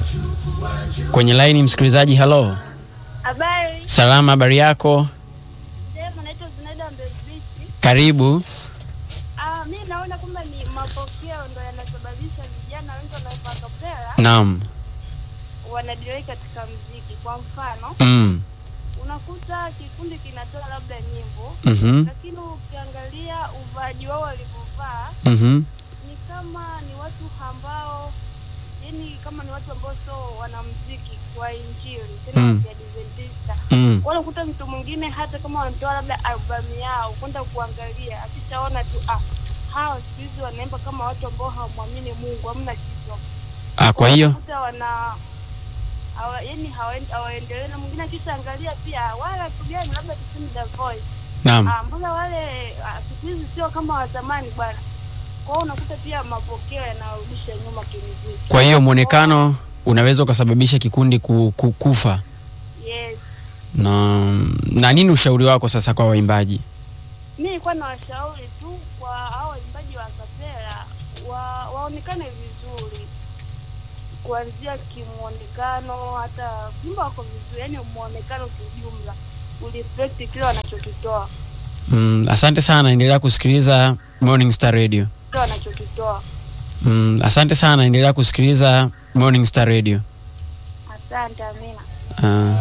kwenye laini msikilizaji. Halo, Habari, salama, habari yako? sehemu naitwa Zinaida Mbezbisi. Karibu. Ah, mi naona kwamba ni mapokeo ndo yanasababisha vijana wengi wanaopa kapela Naam. wanadirei katika mziki. Kwa mfano, Mm. unakuta kikundi kinatoa labda nyimbo, Mhm. lakini ukiangalia uvaaji wao walivyovaa Mhm. ni kama ni watu ambao yani kama ni watu ambao sio wanamziki wa injili tena Mm. ya Adventista Mm. wala kuta mtu mwingine hata kama wanatoa labda albamu yao kwenda kuangalia akishaona tu ah, hawa siku hizi wanaimba kama watu ambao hawamwamini Mungu, hamna kitu. Ah, kwa hiyo Unakuta wana hawa, yani hawaen- hawaendelee, na mwingine akishaangalia pia wala tu gani, labda tuseme The Voice naam. ah, mbona wale ah, siku hizi sio kama wa zamani bwana. Kwa hiyo unakuta pia mapokeo yanarudisha nyuma kimuziki. Kwa hiyo mwonekano unaweza ukasababisha kikundi ku, ku, kufa. Yes. Na, na nini ushauri wako sasa kwa waimbaji? mi nilikuwa na washauri tu kwa hao waimbaji wa kapela wa, waonekane vizuri kuanzia kimwonekano, hata kuimba wako vizuri, yani mwonekano kiujumla ureflect kile wanachokitoa Mm, asante sana, endelea kusikiliza Morning Star Radio. kile wanachokitoa. Mm, asante sana, endelea kusikiliza Morning Star Radio. Asante, Amina. Ah.